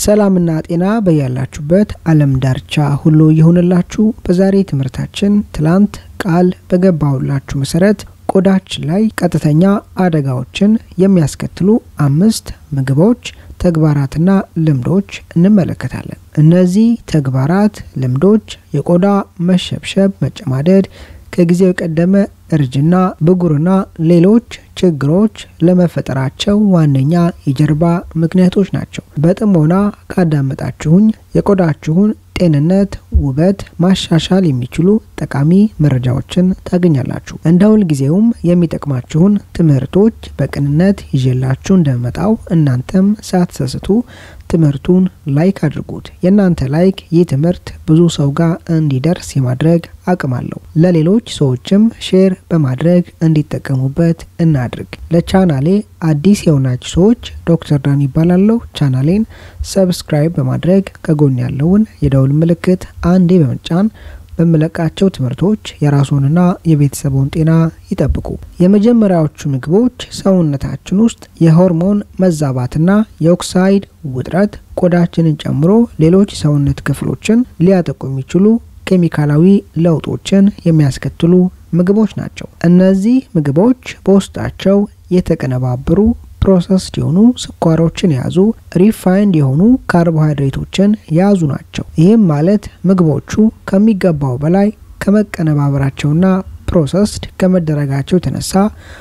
ሰላምና ጤና በያላችሁበት ዓለም ዳርቻ ሁሉ ይሁንላችሁ። በዛሬ ትምህርታችን ትላንት ቃል በገባሁላችሁ መሰረት ቆዳችን ላይ ቀጥተኛ አደጋዎችን የሚያስከትሉ አምስት ምግቦች፣ ተግባራትና ልምዶች እንመለከታለን። እነዚህ ተግባራት፣ ልምዶች የቆዳ መሸብሸብ፣ መጨማደድ ከጊዜው የቀደመ እርጅና፣ ብጉርና ሌሎች ችግሮች ለመፈጠራቸው ዋነኛ የጀርባ ምክንያቶች ናቸው። በጥሞና ካዳመጣችሁኝ የቆዳችሁን ጤንነት፣ ውበት ማሻሻል የሚችሉ ጠቃሚ መረጃዎችን ታገኛላችሁ። እንደ ሁልጊዜውም የሚጠቅማችሁን ትምህርቶች በቅንነት ይዤላችሁ እንደመጣው እናንተም ሳትሰስቱ ትምህርቱን ላይክ አድርጉት። የእናንተ ላይክ ይህ ትምህርት ብዙ ሰው ጋር እንዲደርስ የማድረግ አቅም አለው። ለሌሎች ሰዎችም ሼር በማድረግ እንዲጠቀሙበት እናድርግ። ለቻናሌ አዲስ የሆናችሁ ሰዎች ዶክተር ዳን ይባላለሁ። ቻናሌን ሰብስክራይብ በማድረግ ከጎን ያለውን የደውል ምልክት አንዴ በመጫን በምለቃቸው ትምህርቶች የራስዎንና የቤተሰቡን ጤና ይጠብቁ። የመጀመሪያዎቹ ምግቦች ሰውነታችን ውስጥ የሆርሞን መዛባትና የኦክሳይድ ውጥረት ቆዳችንን ጨምሮ ሌሎች ሰውነት ክፍሎችን ሊያጠቁ የሚችሉ ኬሚካላዊ ለውጦችን የሚያስከትሉ ምግቦች ናቸው። እነዚህ ምግቦች በውስጣቸው የተቀነባበሩ ፕሮሰስድ የሆኑ ስኳሮችን የያዙ ሪፋይንድ የሆኑ ካርቦሃይድሬቶችን የያዙ ናቸው። ይህም ማለት ምግቦቹ ከሚገባው በላይ ከመቀነባበራቸውና ፕሮሰስድ ከመደረጋቸው የተነሳ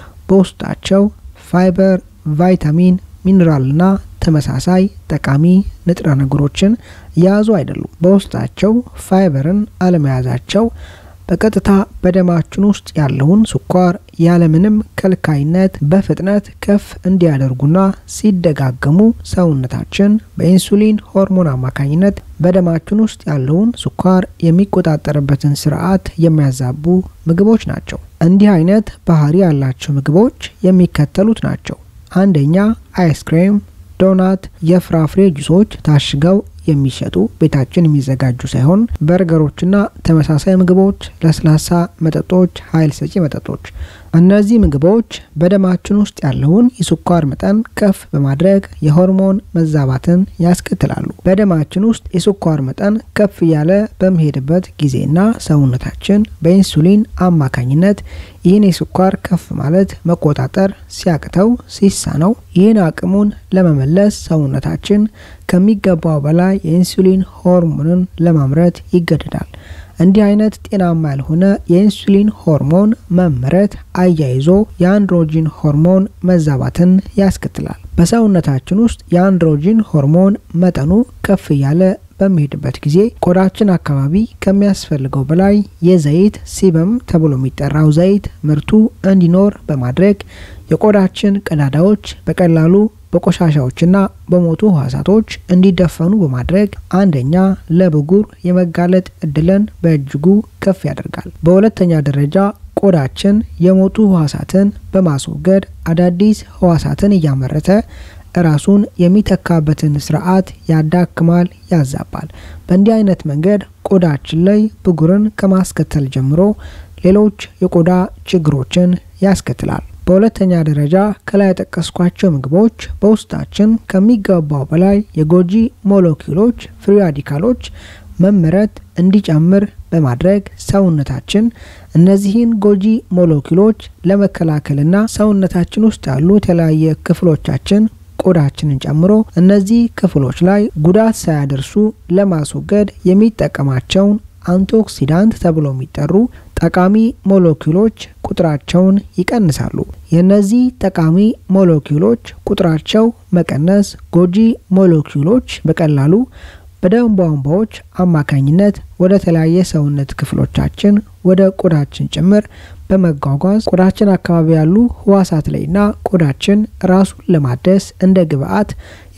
በውስጣቸው ፋይበር፣ ቫይታሚን፣ ሚኒራልና ተመሳሳይ ጠቃሚ ንጥረ ነገሮችን የያዙ አይደሉም። በውስጣቸው ፋይበርን አለመያዛቸው በቀጥታ በደማችን ውስጥ ያለውን ስኳር ያለምንም ከልካይነት በፍጥነት ከፍ እንዲያደርጉና ሲደጋገሙ ሰውነታችን በኢንሱሊን ሆርሞን አማካኝነት በደማችን ውስጥ ያለውን ስኳር የሚቆጣጠርበትን ስርዓት የሚያዛቡ ምግቦች ናቸው። እንዲህ አይነት ባህሪ ያላቸው ምግቦች የሚከተሉት ናቸው። አንደኛ አይስክሬም፣ ዶናት፣ የፍራፍሬ ጁሶች ታሽገው የሚሸጡ ቤታችን የሚዘጋጁ ሳይሆን በርገሮችና ተመሳሳይ ምግቦች፣ ለስላሳ መጠጦች፣ ኃይል ሰጪ መጠጦች። እነዚህ ምግቦች በደማችን ውስጥ ያለውን የስኳር መጠን ከፍ በማድረግ የሆርሞን መዛባትን ያስከትላሉ። በደማችን ውስጥ የስኳር መጠን ከፍ እያለ በሚሄድበት ጊዜና ሰውነታችን በኢንሱሊን አማካኝነት ይህን የስኳር ከፍ ማለት መቆጣጠር ሲያቅተው ሲሳነው ይህን አቅሙን ለመመለስ ሰውነታችን ከሚገባው በላይ የኢንሱሊን ሆርሞንን ለማምረት ይገደዳል። እንዲህ አይነት ጤናማ ያልሆነ የኢንሱሊን ሆርሞን መመረት አያይዞ የአንድሮጂን ሆርሞን መዛባትን ያስከትላል። በሰውነታችን ውስጥ የአንድሮጂን ሆርሞን መጠኑ ከፍ እያለ በሚሄድበት ጊዜ ቆዳችን አካባቢ ከሚያስፈልገው በላይ የዘይት ሲበም ተብሎ የሚጠራው ዘይት ምርቱ እንዲኖር በማድረግ የቆዳችን ቀዳዳዎች በቀላሉ በቆሻሻዎችና በሞቱ ህዋሳቶች እንዲደፈኑ በማድረግ አንደኛ ለብጉር የመጋለጥ እድልን በእጅጉ ከፍ ያደርጋል። በሁለተኛ ደረጃ ቆዳችን የሞቱ ህዋሳትን በማስወገድ አዳዲስ ህዋሳትን እያመረተ ራሱን የሚተካበትን ስርዓት ያዳክማል፣ ያዛባል። በእንዲህ አይነት መንገድ ቆዳችን ላይ ብጉርን ከማስከተል ጀምሮ ሌሎች የቆዳ ችግሮችን ያስከትላል። በሁለተኛ ደረጃ ከላይ የጠቀስኳቸው ምግቦች በውስጣችን ከሚገባው በላይ የጎጂ ሞለኪውሎች ፍሪ ራዲካሎች መመረት እንዲጨምር በማድረግ ሰውነታችን እነዚህን ጎጂ ሞለኪውሎች ለመከላከልና ሰውነታችን ውስጥ ያሉ የተለያየ ክፍሎቻችን ቆዳችንን ጨምሮ እነዚህ ክፍሎች ላይ ጉዳት ሳያደርሱ ለማስወገድ የሚጠቀማቸውን አንቲኦክሲዳንት ተብሎ የሚጠሩ ጠቃሚ ሞለኪውሎች ቁጥራቸውን ይቀንሳሉ። የእነዚህ ጠቃሚ ሞለኪውሎች ቁጥራቸው መቀነስ ጎጂ ሞለኪውሎች በቀላሉ በደም ቧንቧዎች አማካኝነት ወደ ተለያየ ሰውነት ክፍሎቻችን ወደ ቆዳችን ጭምር በመጓጓዝ ቆዳችን አካባቢ ያሉ ህዋሳት ላይና ቆዳችን ራሱን ለማደስ እንደ ግብአት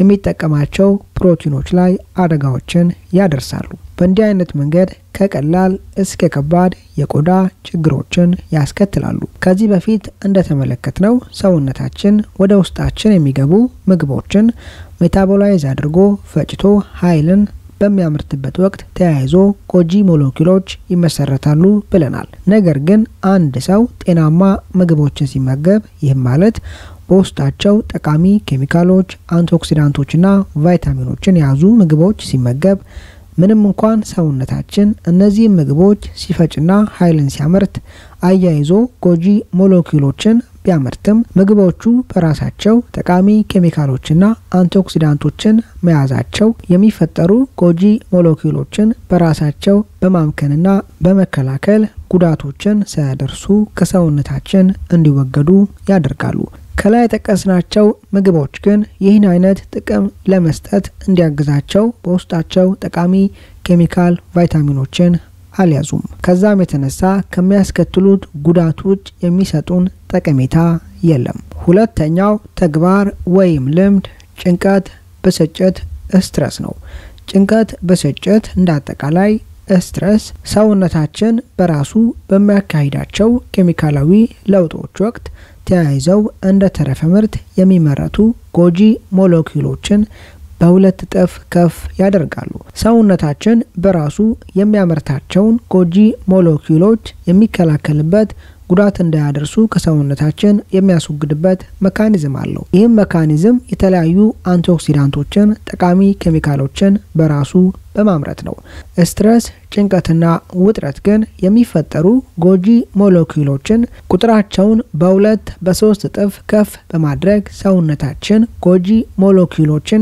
የሚጠቀማቸው ፕሮቲኖች ላይ አደጋዎችን ያደርሳሉ። በእንዲህ አይነት መንገድ ከቀላል እስከ ከባድ የቆዳ ችግሮችን ያስከትላሉ። ከዚህ በፊት እንደተመለከትነው ሰውነታችን ወደ ውስጣችን የሚገቡ ምግቦችን ሜታቦላይዝ አድርጎ ፈጭቶ ኃይልን በሚያመርትበት ወቅት ተያይዞ ጎጂ ሞለኪውሎች ይመሰረታሉ ብለናል። ነገር ግን አንድ ሰው ጤናማ ምግቦችን ሲመገብ ይህም ማለት በውስጣቸው ጠቃሚ ኬሚካሎች፣ አንቲኦክሲዳንቶችና ቫይታሚኖችን የያዙ ምግቦች ሲመገብ ምንም እንኳን ሰውነታችን እነዚህም ምግቦች ሲፈጭና ኃይልን ሲያመርት አያይዞ ጎጂ ሞለኪውሎችን ቢያመርትም ምግቦቹ በራሳቸው ጠቃሚ ኬሚካሎችና አንቲኦክሲዳንቶችን መያዛቸው የሚፈጠሩ ጎጂ ሞለኪውሎችን በራሳቸው በማምከንና በመከላከል ጉዳቶችን ሳያደርሱ ከሰውነታችን እንዲወገዱ ያደርጋሉ። ከላይ የጠቀስናቸው ምግቦች ግን ይህን አይነት ጥቅም ለመስጠት እንዲያግዛቸው በውስጣቸው ጠቃሚ ኬሚካል ቫይታሚኖችን አልያዙም። ከዛም የተነሳ ከሚያስከትሉት ጉዳት ውጭ የሚሰጡን ጠቀሜታ የለም። ሁለተኛው ተግባር ወይም ልምድ ጭንቀት፣ ብስጭት፣ ስትረስ ነው። ጭንቀት፣ ብስጭት እንደ አጠቃላይ ስትረስ ሰውነታችን በራሱ በሚያካሂዳቸው ኬሚካላዊ ለውጦች ወቅት ተያይዘው እንደ ተረፈ ምርት የሚመረቱ ጎጂ ሞለኪውሎችን በሁለት እጥፍ ከፍ ያደርጋሉ። ሰውነታችን በራሱ የሚያመርታቸውን ጎጂ ሞለኪውሎች የሚከላከልበት ጉዳት እንዳያደርሱ ከሰውነታችን የሚያስወግድበት መካኒዝም አለው። ይህም መካኒዝም የተለያዩ አንቲኦክሲዳንቶችን፣ ጠቃሚ ኬሚካሎችን በራሱ በማምረት ነው። ስትረስ፣ ጭንቀትና ውጥረት ግን የሚፈጠሩ ጎጂ ሞለኪውሎችን ቁጥራቸውን በሁለት በሶስት እጥፍ ከፍ በማድረግ ሰውነታችን ጎጂ ሞለኪውሎችን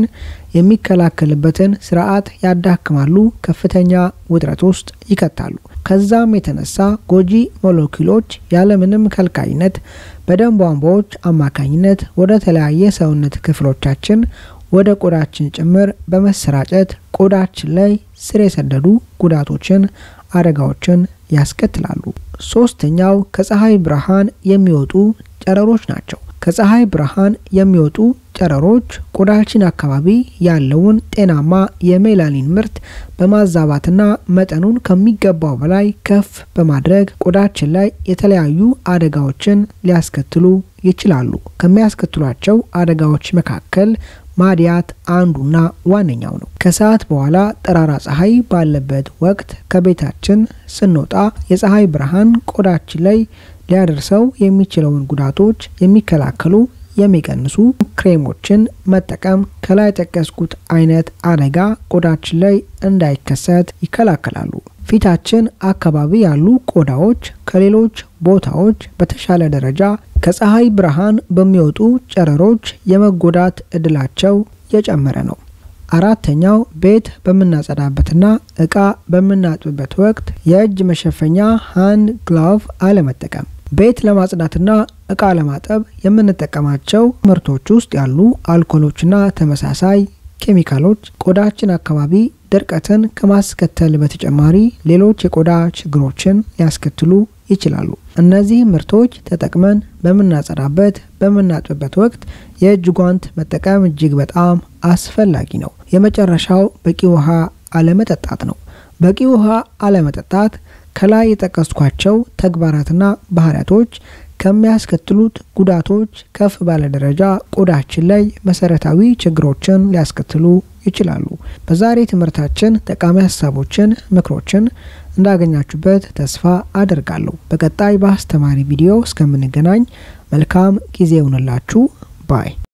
የሚከላከልበትን ስርዓት ያዳክማሉ፣ ከፍተኛ ውጥረት ውስጥ ይከታሉ። ከዛም የተነሳ ጎጂ ሞለኪውሎች ያለምንም ከልካይነት በደም ቧንቧዎች አማካኝነት ወደ ተለያየ ሰውነት ክፍሎቻችን ወደ ቆዳችን ጭምር በመሰራጨት ቆዳችን ላይ ስር የሰደዱ ጉዳቶችን፣ አደጋዎችን ያስከትላሉ። ሶስተኛው ከፀሐይ ብርሃን የሚወጡ ጨረሮች ናቸው። ከፀሐይ ብርሃን የሚወጡ ጨረሮች ቆዳችን አካባቢ ያለውን ጤናማ የሜላኒን ምርት በማዛባትና መጠኑን ከሚገባው በላይ ከፍ በማድረግ ቆዳችን ላይ የተለያዩ አደጋዎችን ሊያስከትሉ ይችላሉ። ከሚያስከትሏቸው አደጋዎች መካከል ማዲያት አንዱና ዋነኛው ነው። ከሰዓት በኋላ ጠራራ ፀሐይ ባለበት ወቅት ከቤታችን ስንወጣ የፀሐይ ብርሃን ቆዳችን ላይ ሊያደርሰው የሚችለውን ጉዳቶች የሚከላከሉ የሚቀንሱ ክሬሞችን መጠቀም ከላይ የጠቀስኩት አይነት አደጋ ቆዳችን ላይ እንዳይከሰት ይከላከላሉ። ፊታችን አካባቢ ያሉ ቆዳዎች ከሌሎች ቦታዎች በተሻለ ደረጃ ከፀሐይ ብርሃን በሚወጡ ጨረሮች የመጎዳት እድላቸው የጨመረ ነው። አራተኛው ቤት በምናጸዳበትና እቃ በምናጥብበት ወቅት የእጅ መሸፈኛ ሃንድ ግላቭ አለመጠቀም። ቤት ለማጽዳትና እቃ ለማጠብ የምንጠቀማቸው ምርቶች ውስጥ ያሉ አልኮሎችና ተመሳሳይ ኬሚካሎች ቆዳችን አካባቢ ድርቀትን ከማስከተል በተጨማሪ ሌሎች የቆዳ ችግሮችን ሊያስከትሉ ይችላሉ። እነዚህ ምርቶች ተጠቅመን በምናጸዳበት በምናጥብበት ወቅት የእጅ ጓንት መጠቀም እጅግ በጣም አስፈላጊ ነው። የመጨረሻው በቂ ውሃ አለመጠጣት ነው። በቂ ውሃ አለመጠጣት ከላይ የጠቀስኳቸው ተግባራትና ባህሪያቶች ከሚያስከትሉት ጉዳቶች ከፍ ባለ ደረጃ ቆዳችን ላይ መሰረታዊ ችግሮችን ሊያስከትሉ ይችላሉ። በዛሬ ትምህርታችን ጠቃሚ ሀሳቦችን፣ ምክሮችን እንዳገኛችሁበት ተስፋ አደርጋለሁ። በቀጣይ በአስተማሪ ቪዲዮ እስከምንገናኝ መልካም ጊዜ ይሁንላችሁ ባይ